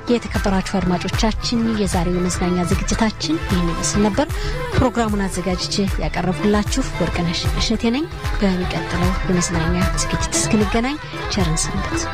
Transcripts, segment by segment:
የተከበራችሁ አድማጮቻችን የዛሬው የመዝናኛ ዝግጅታችን ይህን ይመስል ነበር። ፕሮግራሙን አዘጋጅቼ ያቀረብኩላችሁ ወርቅነሽ እሸቴ ነኝ። በሚቀጥለው የመዝናኛ ዝግጅት እስክንገናኝ ቸርን ሰንበት።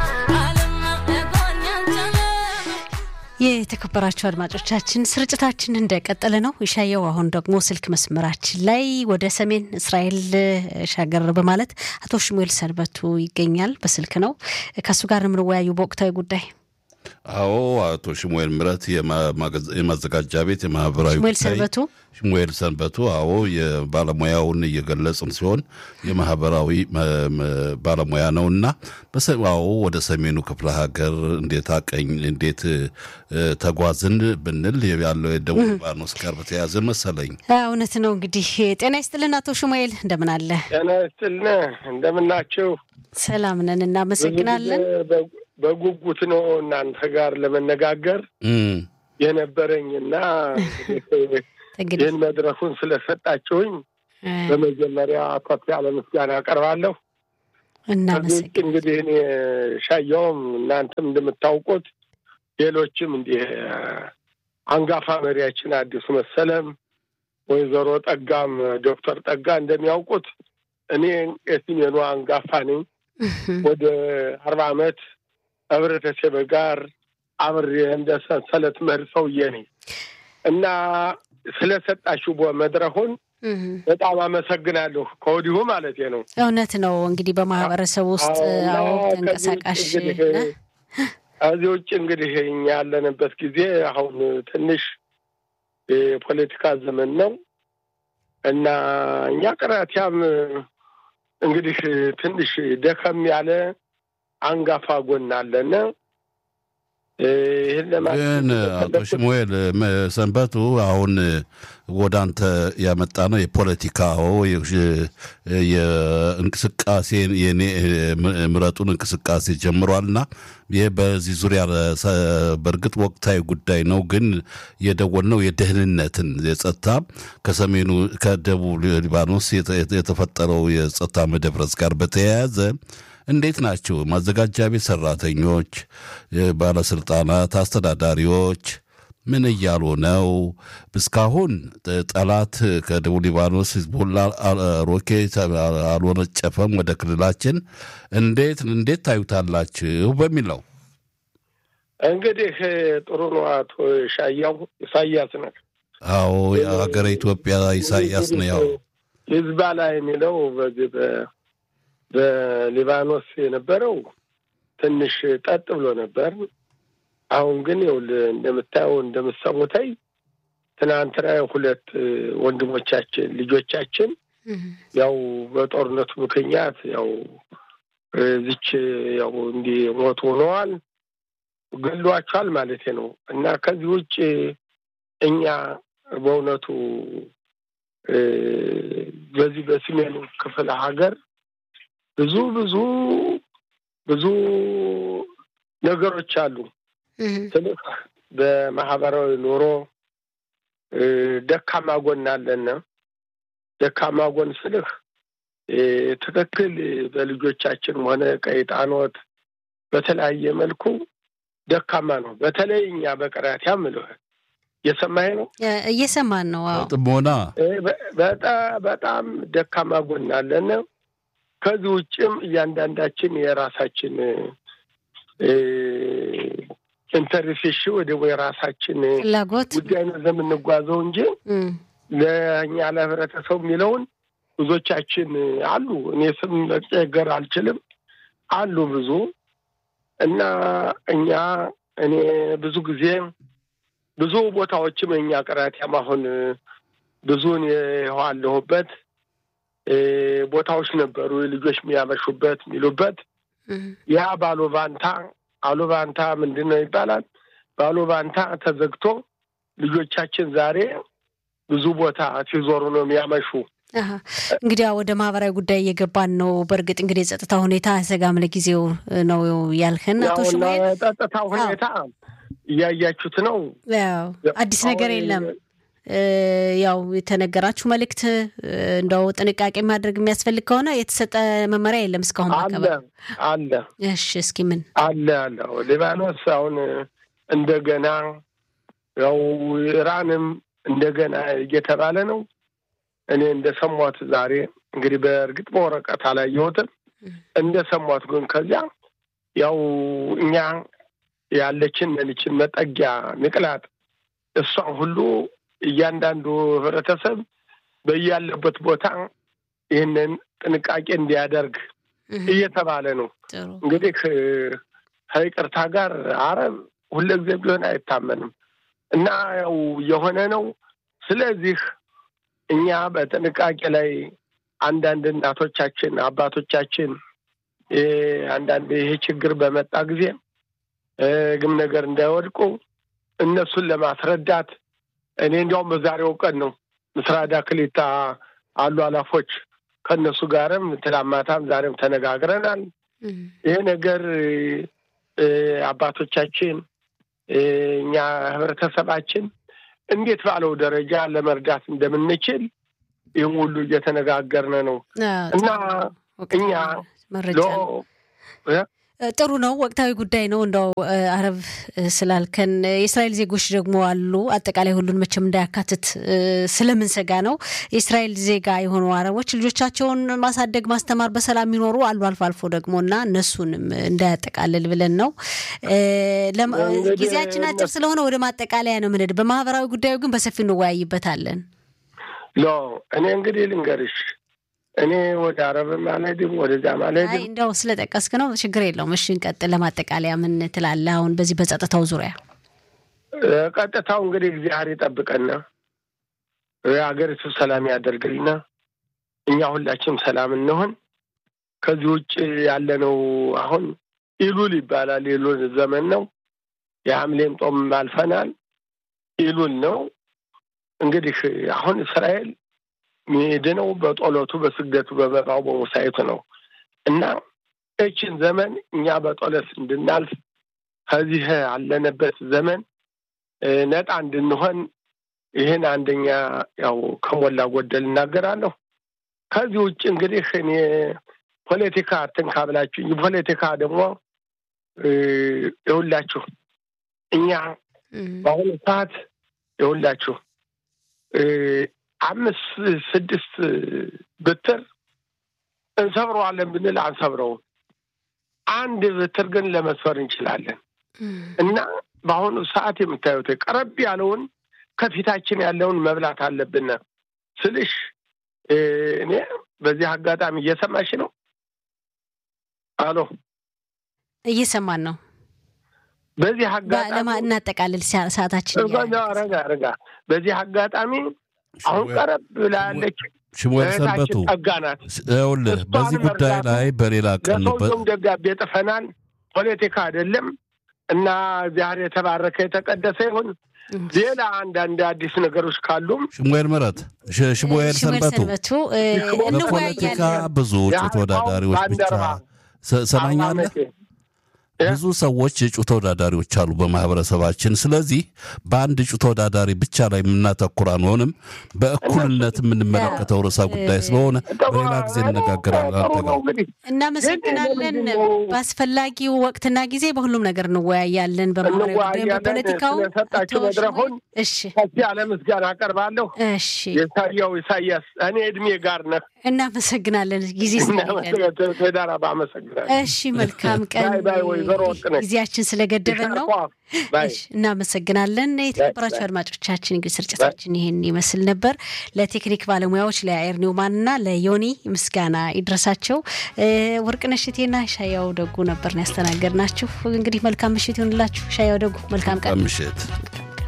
የተከበራችሁ አድማጮቻችን ስርጭታችን እንደቀጠለ ነው። ይሻየው አሁን ደግሞ ስልክ መስመራችን ላይ ወደ ሰሜን እስራኤል ሻገር በማለት አቶ ሽሙኤል ሰንበቱ ይገኛል። በስልክ ነው ከእሱ ጋር የምንወያዩ በወቅታዊ ጉዳይ። አዎ አቶ ሽሙኤል ምረት የማዘጋጃ ቤት የማህበራዊ ሽሙኤል ሰንበቱ ሽሙኤል ሰንበቱ አዎ የባለሙያውን እየገለጽን ሲሆን የማህበራዊ ባለሙያ ነውና አዎ ወደ ሰሜኑ ክፍለ ሀገር እንዴት አቀኝ እንዴት ተጓዝን ብንል ያለው የደቡብ ሊባኖስ ጋር በተያያዘ መሰለኝ። እውነት ነው። እንግዲህ ጤና ይስጥልን አቶ ሽሙኤል እንደምን አለ? ጤና ይስጥልን እንደምናቸው። ሰላም ነን፣ እናመሰግናለን። በጉጉት ነው እናንተ ጋር ለመነጋገር የነበረኝና ይህን መድረኩን ስለሰጣችሁኝ በመጀመሪያ ከፍ ያለ ምስጋና አቀርባለሁ። እናመሰግን እንግዲህ እኔ ሻየውም እናንተም እንደምታውቁት ሌሎችም እንዲህ አንጋፋ መሪያችን አዲሱ መሰለም ወይዘሮ ጠጋም ዶክተር ጠጋ እንደሚያውቁት እኔ የሲሜኑ አንጋፋ ነኝ። ወደ አርባ ዓመት ህብረተሰብ ጋር አብሬ እንደ ሰንሰለት መር ሰውዬ ነኝ እና ስለሰጣችሁ መድረኩን በጣም አመሰግናለሁ ከወዲሁ ማለት ነው። እውነት ነው እንግዲህ በማህበረሰብ ውስጥ አዎ ተንቀሳቃሽ ከዚህ ውጭ እንግዲህ እኛ ያለንበት ጊዜ አሁን ትንሽ የፖለቲካ ዘመን ነው እና እኛ ቅራቲያም እንግዲህ ትንሽ ደከም ያለ አንጋፋ ጎን አለና ይህን ግን አቶ ሽሙኤል ሰንበቱ አሁን ወደ አንተ ያመጣ ነው የፖለቲካው የእንቅስቃሴ የኔ ምረጡን እንቅስቃሴ ጀምሯልና ይህ በዚህ ዙሪያ በእርግጥ ወቅታዊ ጉዳይ ነው። ግን የደወልነው የደህንነትን የጸጥታ ከሰሜኑ ከደቡብ ሊባኖስ የተፈጠረው የጸጥታ መደፍረስ ጋር በተያያዘ እንዴት ናቸው ማዘጋጃ ቤት ሰራተኞች፣ ባለስልጣናት፣ አስተዳዳሪዎች ምን እያሉ ነው? እስካሁን ጠላት ከደቡብ ሊባኖስ ሂዝቦላ ሮኬት አልወነጨፈም ወደ ክልላችን። እንዴት እንዴት ታዩታላችሁ በሚል ነው። እንግዲህ ጥሩ ነው። አቶ ሻያው ኢሳያስ ነው። አዎ የሀገረ ኢትዮጵያ ኢሳያስ ነው። ያው ሂዝቦላ የሚለው በዚህ በሊባኖስ የነበረው ትንሽ ጠጥ ብሎ ነበር። አሁን ግን ይኸውልህ እንደምታየው እንደምሰሙተይ ትናንትና ሁለት ወንድሞቻችን ልጆቻችን ያው በጦርነቱ ምክንያት ያው ዝች ያው እንዲህ ሞት ሆነዋል፣ ገሏቸዋል ማለት ነው። እና ከዚህ ውጭ እኛ በእውነቱ በዚህ በሰሜኑ ክፍለ ሀገር ብዙ ብዙ ብዙ ነገሮች አሉ ስልህ በማህበራዊ ኑሮ ደካማ ጎን አለን። ደካማ ጎን ስልህ ትክክል በልጆቻችንም ሆነ ቀይጣኖት በተለያየ መልኩ ደካማ ነው። በተለይ እኛ በቀራቲያ ምልህ እየሰማኝ ነው፣ እየሰማን ነው። ጥሞና በጣም ደካማ ጎን አለን። ከዚህ ውጭም እያንዳንዳችን የራሳችን ኢንተርፌሽ ወደ የራሳችን ፍላጎት ጉዳይ ነው የምንጓዘው እንጂ ለእኛ ለህብረተሰቡ የሚለውን ብዙዎቻችን አሉ። እኔ ስም መጨገር አልችልም አሉ ብዙ እና እኛ እኔ ብዙ ጊዜ ብዙ ቦታዎችም እኛ ቅራቲያም አሁን ብዙን የዋለሁበት ቦታዎች ነበሩ ልጆች የሚያመሹበት የሚሉበት ያ ባሉባንታ አሉባንታ ምንድን ነው ይባላል። ባሉባንታ ተዘግቶ ልጆቻችን ዛሬ ብዙ ቦታ ሲዞሩ ነው የሚያመሹ። እንግዲህ ወደ ማህበራዊ ጉዳይ እየገባን ነው። በእርግጥ እንግዲህ የጸጥታ ሁኔታ አያሰጋም ለጊዜው ነው ያልከን አቶ ሽሙኤል። ጸጥታ ሁኔታ እያያችሁት ነው። አዲስ ነገር የለም። ያው የተነገራችሁ መልእክት እንደው ጥንቃቄ ማድረግ የሚያስፈልግ ከሆነ የተሰጠ መመሪያ የለም እስካሁን አለ አለ። እሺ፣ እስኪ ምን አለ አለ ሊባኖስ አሁን እንደገና ያው ኢራንም እንደገና እየተባለ ነው። እኔ እንደሰሟት ዛሬ እንግዲህ በእርግጥ በወረቀት አላየሁትም። እንደሰሟት ግን ከዚያ ያው እኛ ያለችን ልችን መጠጊያ ምቅላጥ እሷን ሁሉ እያንዳንዱ ህብረተሰብ በያለበት ቦታ ይህንን ጥንቃቄ እንዲያደርግ እየተባለ ነው። እንግዲህ ከይቅርታ ጋር አረብ ሁልጊዜ ቢሆን አይታመንም እና ያው የሆነ ነው። ስለዚህ እኛ በጥንቃቄ ላይ አንዳንድ እናቶቻችን አባቶቻችን አንዳንድ ይሄ ችግር በመጣ ጊዜ ግም ነገር እንዳይወድቁ እነሱን ለማስረዳት እኔ እንዲያውም በዛሬው ቀን ነው ምስራዳ ክሊታ አሉ አላፎች ከእነሱ ጋርም ትላማታም ዛሬም ተነጋግረናል። ይሄ ነገር አባቶቻችን እኛ ህብረተሰባችን እንዴት ባለው ደረጃ ለመርዳት እንደምንችል ይህም ሁሉ እየተነጋገርን ነው እና እኛ ጥሩ ነው። ወቅታዊ ጉዳይ ነው። እንደው አረብ ስላልከን የእስራኤል ዜጎች ደግሞ አሉ። አጠቃላይ ሁሉን መቼም እንዳያካትት ስለምንሰጋ ነው። የእስራኤል ዜጋ የሆኑ አረቦች ልጆቻቸውን ማሳደግ፣ ማስተማር፣ በሰላም የሚኖሩ አሉ። አልፎ አልፎ ደግሞ እና እነሱንም እንዳያጠቃልል ብለን ነው። ጊዜያችን አጭር ስለሆነ ወደ ማጠቃለያ ነው ምንሄድ። በማህበራዊ ጉዳዩ ግን በሰፊው እንወያይበታለን። ሎ እኔ እንግዲህ ልንገርሽ እኔ ወደ አረብም አልሄድም ወደዚያ አልሄድም። እንደው ስለጠቀስክ ነው ችግር የለውም። እሺ እንቀጥል። ለማጠቃለያ ምን ትላለህ? አሁን በዚህ በጸጥታው ዙሪያ ቀጥታው እንግዲህ እግዚአብሔር ይጠብቀና ሀገሪቱ ሰላም ያደርግልና እኛ ሁላችንም ሰላም እንሆን። ከዚህ ውጭ ያለነው አሁን ኢሉል ይባላል። ኢሉል ዘመን ነው። የሐምሌን ጦም አልፈናል። ኢሉል ነው እንግዲህ አሁን እስራኤል ሚድነው በጦለቱ በስግደቱ በመባው በሙሳይቱ ነው እና እችን ዘመን እኛ በጦለት እንድናልፍ ከዚህ አለንበት ዘመን ነጣ እንድንሆን ይህን አንደኛ ያው ከሞላ ጎደል እናገራለሁ። ከዚህ ውጭ እንግዲህ እኔ ፖለቲካ አትንካ ብላችሁ ፖለቲካ ደግሞ የሁላችሁ እኛ በአሁኑ ሰዓት የሁላችሁ አምስት ስድስት ብትር እንሰብረዋለን ብንል አንሰብረውም። አንድ ብትር ግን ለመስፈር እንችላለን እና በአሁኑ ሰዓት የምታዩት ቀረብ ያለውን ከፊታችን ያለውን መብላት አለብን ስልሽ እኔ በዚህ አጋጣሚ እየሰማሽ ነው? አሎ እየሰማን ነው። በዚህ አጋጣሚ እናጠቃልል ሰዓታችን ረጋ ረጋ በዚህ አጋጣሚ አሁን ቀረብ ብላ ያለች ሽሙኤል ሰንበቱ ጠጋ ናት። ይኸውልህ በዚህ ጉዳይ ላይ በሌላ ቀን ለሰውየውም ደብዳቤ ጥፈናል። ፖለቲካ አይደለም እና እግዚአብሔር የተባረከ የተቀደሰ ይሁን። ሌላ አንዳንድ አዲስ ነገሮች ካሉም ሽሙኤል ምረት ሽሙኤል ሰንበቱ እንወያያለን። በፖለቲካ ብዙ እጩ ተወዳዳሪዎች ብቻ ሰማኛለህ ብዙ ሰዎች እጩ ተወዳዳሪዎች አሉ በማህበረሰባችን። ስለዚህ በአንድ እጩ ተወዳዳሪ ብቻ ላይ የምናተኩር አንሆንም። በእኩልነት የምንመለከተው ርዕሰ ጉዳይ ስለሆነ በሌላ ጊዜ እንነጋገራለን። አንተ ጋር እናመሰግናለን። በአስፈላጊው ወቅትና ጊዜ በሁሉም ነገር እንወያያለን። በማህበራዊ ጉዳይ፣ በፖለቲካው ሰጣችሁ መድረኩን እሺ፣ ከፍ ያለ ምስጋና አቀርባለሁ። እሺ፣ የሳያው ኢሳያስ እኔ እድሜ ጋር ነህ። እናመሰግናለን ጊዜ ስለሌለን። ተዳራ አመሰግናለሁ። እሺ፣ መልካም ቀን። ጊዜያችን ስለገደበን ነው። እናመሰግናለን። የተከበራችሁ አድማጮቻችን እንግዲህ ስርጭታችን ይህን ይመስል ነበር። ለቴክኒክ ባለሙያዎች ለአየር ኒውማንና ለዮኒ ምስጋና ይድረሳቸው። ወርቅነሽ እቴና ሻያው ደጉ ነበርን ያስተናገድናችሁ። እንግዲህ መልካም ምሽት ይሁንላችሁ። ሻያው ደጉ መልካም ቀን ምሽት